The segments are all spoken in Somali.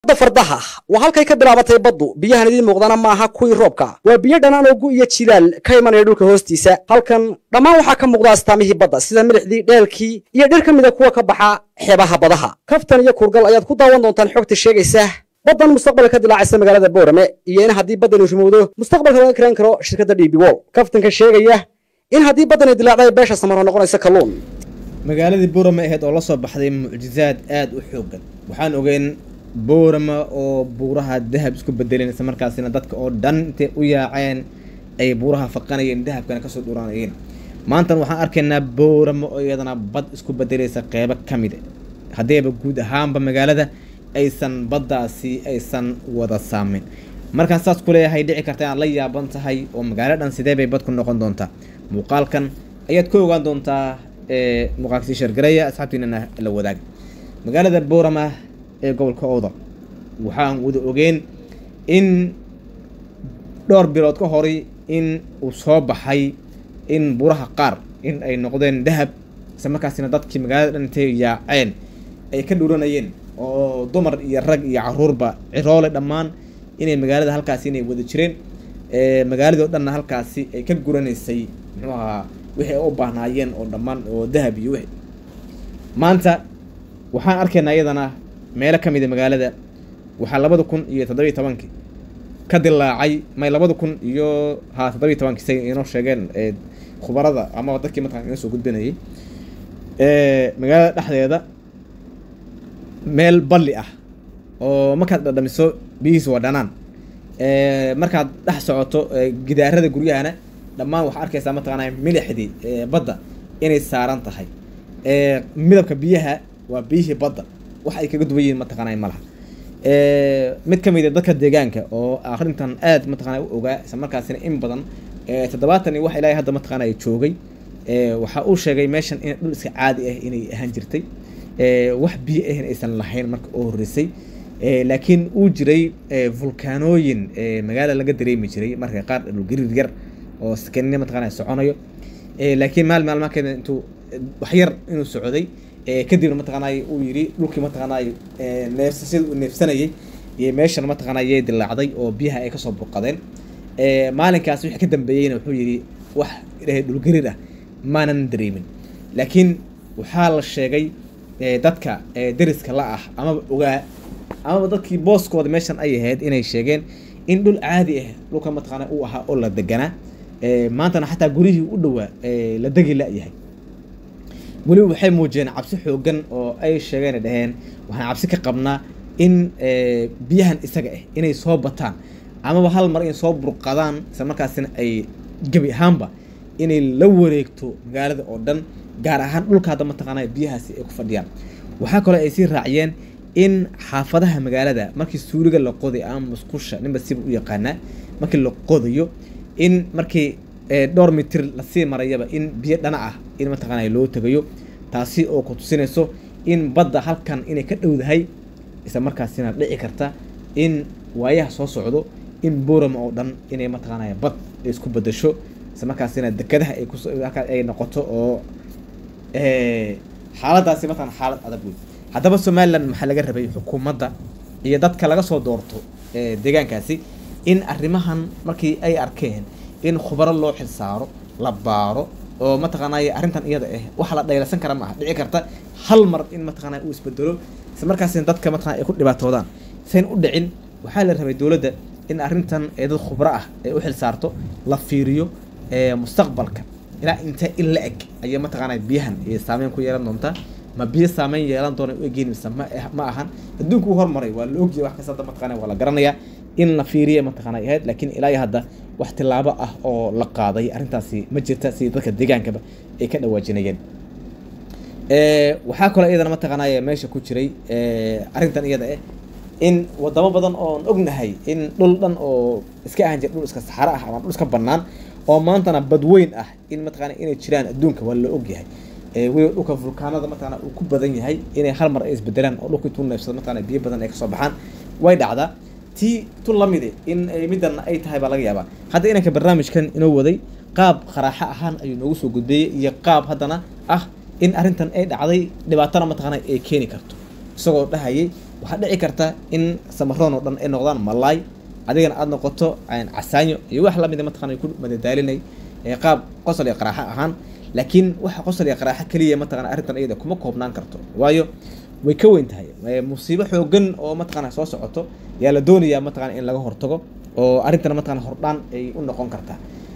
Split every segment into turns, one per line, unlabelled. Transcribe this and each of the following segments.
da fardaha waa halkay ka bilaabatay baddu biyahan idiin muuqdana maaha kuwii roobka waa biyo dhanaan oo gu iyo jilaal ka imanaya dhulka hoostiisa halkan dhammaan waxaa ka muuqda astaamihii badda sida milixdii dheelkii iyo dhir ka mida kuwa ka baxa xeebaha badaha kaftan iyo kurgal ayaad ku daawan doontaan xogta sheegaysa baddan mustaqbalka ka dilaacaysa magaalada boorame iyo in haddii baddani rumowdo mustaqbalka laga karayn karo shirkadda d b wol kaftanka sheegaya in haddii baddani dilaacday beesha samaro noqonaysa kalluun
magaaladii boorama ahayd oo la soo baxday mucjizaad aada u xoogan waxaan ogeyn boorama oo buuraha dahab isku bedeleen isla markaasina dadka oo dhan intay u yaaceen ay buuraha faqanayeen dahabkana kasoo dhuranayeen maantan waxaan arkaynaa boorama oo iyadana bad isku bedelaysa qeybo ka mid haddeeba guud ahaanba magaalada aysan baddaasi aysan wada saameyn markaan saas ku leeyahay dhici karta inaad la yaaban tahay oo magaalo dhan sidee bay bad ku noqon doontaa muuqaalkan ayaad ka ogaan doontaa muuqaalkasii shargareeya asxaabtiinana la wadaag magaalada boorama ee gobolka owdal waxaan wada ogeen in dhowr bilood ka horay in uu soo baxay in buuraha qaar in ay noqdeen dahab isla markaasina dadkii magaalada dhan intay yaaceen ay ka dhuranayeen oo dumar iyo rag iyo caruurba ciroole dhammaan inay magaalada halkaasi inay wada jireen magaaladii o dhanna halkaasi ay ka guranaysay muxuu ahaa wixii ay u baahnaayeen oo dhammaan oo dahab iyo wixi maanta waxaan arkaynaa iyadana meelo ka mida magaalada waxaa labada kun iyo toddobiyi tobankii ka dilaacay may labada kun iyo ha toddobiyi tobankii say inoo sheegeen khubarada amaba dadkii mataqan inoo soo gudbinayay magaalada dhexdeeda meel balli ah oo markaad dhadhamiso biyihiisa waa dhanaan markaad dhex socoto gidaarada guryahana dhammaan waxaa arkaysaa mataqaanaa milixdii badda inay saaran tahay midabka biyaha waa biyihii badda wax ay kaga duwan yihiin mataqaanaa malaha mid ka mid a dadka deegaanka oo arrintan aad mataqaanaa u ogaa isla markaasina in badan toddobaatan iyo wax ilaahay hadda mataqaanaa joogay waxa uu sheegay meeshan in dhul iska caadi ah inay ahaan jirtay wax biyo ahn aysan lahayn marka oo horreysay laakiin uu jiray vulkaanooyin magaala laga dareemi jiray marka qaar dhulgariir yar oo sakanina mataqaanaa soconayo laakiin maal maalmakeeda intuu wax yar inuu socday kadibna mataqaanay uu yidhi dhulkii mataqaanay neefsashada uu neefsanayay iyo meeshan mataqaanaa yay dilaacday oo biyaha ay kasoo burqadeen maalinkaas wixii ka dambeeyeyna wuxuu yidhi wax ilahay dhulgariir ah maanan dareemin laakiin waxaa la sheegay dadka deriska la ah amaba ogaa amaba dadkii booskooda meeshan ay ahayd inay sheegeen in dhul caadi ah dhulka mataqaana uu ahaa oo la deganaa maantana xataa gurihii u dhowaa la degi la-yahay weliba waxay muujiyeen cabsi xoogan oo ay sheegeen dhaheen waxaan cabsi ka qabnaa in biyahan isaga ah inay soo bataan amaba hal mar in soo burqadaan isla markaasina ay gebi ahaanba inay la wareegto magaalada oo dhan gaar ahaan dhulka hadda mataqaana biyahaasi ay ku fadhiyaan waxaa kaloo ay sii raaciyeen in xaafadaha magaalada markii suuliga la qoday ama musqusha ninba siba u yaqaanaa markii la qodayo in markii dhowr mitir lasii marayaba in biyo dhana ah in mataqaana loo tegayo taasi oo ku tusinayso in badda halkan inay ka dhowdahay isla markaasina dhici karta in waayaha soo socdo in boorama oo dhan inay mataqaanaya bad ay isku bedasho isla markaasina dekadaha ay kus ay noqoto oo xaaladaasi mataqana xaalad adag wey haddaba somalilan maxaa laga rabay xukuumadda iyo dadka laga soo doorto deegaankaasi in arrimahan markii ay arkeen in khubaro loo xilsaaro la baaro oo mataqaanay arrintan iyada ah waxa la dhaylasan kara maaha dhici karta hal mar in mataqaana uu isbedelo isla markaasina dadka mataqana ay ku dhibaatoodaan sayn u dhicin waxaa la rabay dowladda in arrintan ee dad khubro ah ay u xilsaarto la fiiriyo mustaqbalka ilaa intee in la eg ayay mataqaana biyahan saameyn ku yeelan doontaa ma biyo saameyn yeelan doona u egeen mise ma ma ahan adduunku u hormaray waa la ogyahay wax kasta hadda mataqana waa la garanayaa in la fiiriya mataqaana ahayd laakiin ilaa iyo hadda wax tilaabo ah oo la qaaday arrintaasi ma jirta sidii dadka deegaankaba ay ka dhawaajinayeen waxaa kaloo iyadana mataqaanay meesha ku jiray arrintan iyada ah in wadamo badan oon ognahay in dhul dhan oo iska ahan jira dhul iska saxaro ah ama dhul iska bannaan oo maantana badweyn ah in mataqana inay jiraan adduunka waa la ogyahay weliba dhulka vulkaanada mataqana uu ku badan yahay inay hal mar ay isbedelaan oo dhulka intuu neefsado mataqana biyo badan ay kasoo baxaan way dhacdaa tii tu lamide in midana ay tahay baa laga yaabaa hadda inanka barnaamijkan inoo waday qaab qaraaxo ahaan ayuu noogu soo gudbeeyey iyo qaab haddana ah in arrintan ay dhacday dhibaatana mataqaana ay keeni karto isagoo dhahayay waxaa dhici karta in samaroon oo dhan ay noqdaan malaay adigana aada noqoto casaanyo iyo wax lamida mataqana ku madadaalinay qaab qosol iyo qaraaxo ahaan laakiin waxa qosol iyo qaraaxo keliya mataqana arrintan iyada kuma koobnaan karto waayo way ka weyn tahay musiibo xoogan oo mataqana soo socoto yaa la doonayaa mataqana in laga hortago oo arrintana mataqana hordhaan ay u noqon kartaa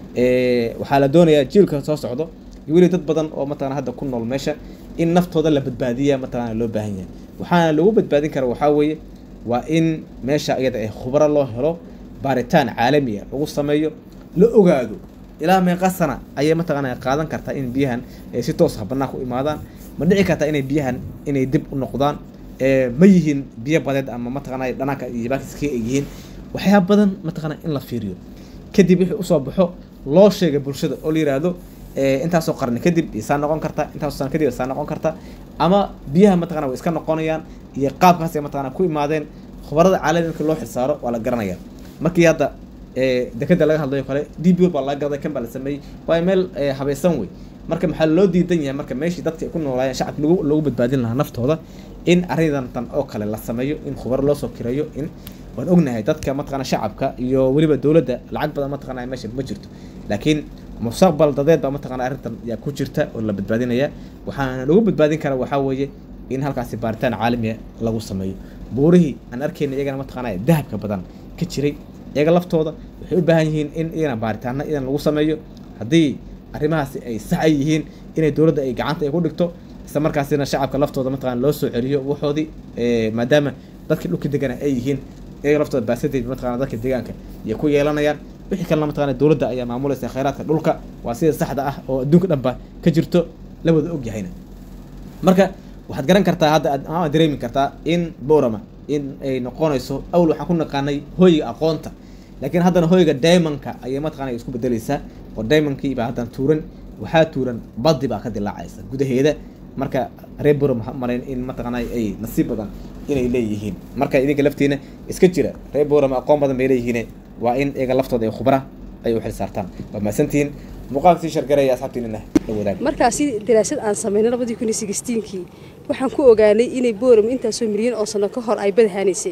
waxaa la doonayaa jiilka soo socdo iyo weli dad badan oo mataqana hadda ku nool meesha in naftooda la badbaadiya mataqana loo baahan yahay waxaana lagu badbaadin kara waxaa weeye waa in meesha iyada ee khubaro loo helo baaritaan caalami ah lagu sameeyo la ogaado ilaa meeqa sana ayay mataqana qaadan kartaa in biyahan si toos ah banaanka u imaadaan ma dhici kartaa inay biyahan inay dib u noqdaan ma yihiin biyo badeed ama mataqana dhanaanka iyo baakiska ay yihiin waxyaaba badan mataqana in la fiiriyo kadib wixii usoo baxo loo sheegay bulshada oo la yiraahdo intaasoo qarni kadib isaa noqon karta intaasoo sana kadib isaa noqon karta ama biyaha mataqana way iska noqonayaan iyo qaabkaas ay mataqana ku imaadeen khubarada caalami markii loo xilsaaro waa la garanaya markii hadda dekeda laga hadlayo kale d b baa laga gaday kan baa la sameeyey waa meel habaysan wey marka maxaa loo diidan yahay marka meeshii dadka ay ku noolaayeen shacabka lagu loogu badbaadin lahaa naftooda in arrintan tan oo kale la sameeyo in khubaro loo soo kireeyo in waan ognahay dadka mataqana shacabka iyo weliba dowladda lacag badan mataqana meesha ma jirto laakiin mustaqbal dadeed baa mataqana arrintan yaa ku jirta oo la badbaadinaya waxaana lagu badbaadin kara waxaa weeye in halkaasi baaritaan caalamiya lagu sameeyo buurihii aan arkayna iyagana mataqana dahabka badan ka jiray iyaga laftooda waxay u baahan yihiin in iyana baaritaana idan lagu sameeyo haddii arrimahaasi ay sax ay yihiin inay dowladda ay gacanta ay ku dhigto isla markaasina shacabka laftooda mataqana loo soo celiyo waxoodii maadaama dadkii dhulka degana ay yihiin iyaga laftooda baasadeed mataqana dadka deegaanka iyo ku yeelanayaan wixii kalena mataqana dowladda ayaa maamulaysa khayraadka dhulka waa sida saxda ah oo adduunka dhanba ka jirto la wada og yahayna marka waxaad garan kartaa hadda ama dareemi kartaa in borama in ay noqonayso awal waxaan ku naqaanay hoyga aqoonta laakiin haddana hoyga diamondka ayay mataqana isku bedeleysaa oo diamondkii baa haddana tuuran waxaa tuuran badi baa ka dilaacaysa gudaheeda marka reer boram waxaa marayn in mataqana ay nasiib badan inay leeyihiin marka idinka laftiina iska jira reer boram aqoon badan bay leeyihiin waa in iyaga laftooda ay khubra ay u xil saartaan waa mahadsantihiin muuqaalka sii shargaraya asxaabtiinina la wadaag
markaasi daraasad aan samaynay labadii kun iyo sixteenkii waxaan ku ogaanay inay boram intaasoo milyan oo sano ka hor ay badahaaneysay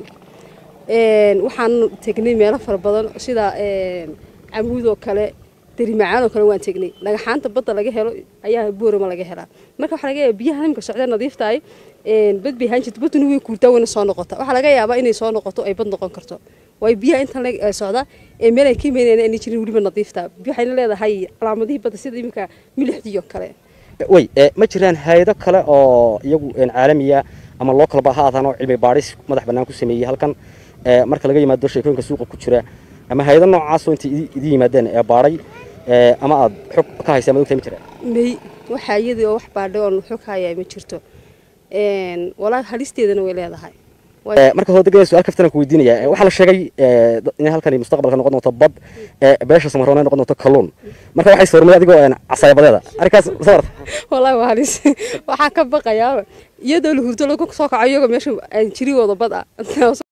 waxaan tegnay meelo fara badan sida camuud oo kale darimacaan oo kale waan tegnay dhagaxaanta badda laga helo ayaa boorama laga helaa marka waxaa laga yaaba biyaha nimka socdee nadiiftahay bad bay ahaan jirta badduna way kuurtaa wayna soo noqota waxaa laga yaabaa inay soo noqoto ay bad noqon karto waayo biyaha intan socda ee meel ay ka imeynayna aanay jirin weliba nadiifta waxayna leedahay calaamadihii badda sida iminka milixdii oo kale
way ma jiraan hay-ado kale oo iyagu caalamiya ama loo kalba ha aadaan oo cilmi baadhis madax bannaan ku sameeyey halkan marka laga yimaado sheekooyinka suuqa ku jira ama hay-ado noocaasoo intay idin yimaadeen ee baadhay ama aad xog ka haysaa ma ogtahay ma jiraan
may waxaa iyadii oo wax baadhay oon xog hayaa ma jirto walaahi halisteedana way leedahay
marka hore degaya su-aal kaftan ku weydiinaya waxaa la sheegay in halkani mustaqbalka noqon doonto bad beesha samaroon ay noqon doonto kalluun marka waxay sawirmay adigoo casaayabadeeda arrinkaas sawarta
wallaahi waa halis waxaa ka baqayaa iyadoo la hurdo lagu soo kaco iyagoo meesha aan jiri wada bad ah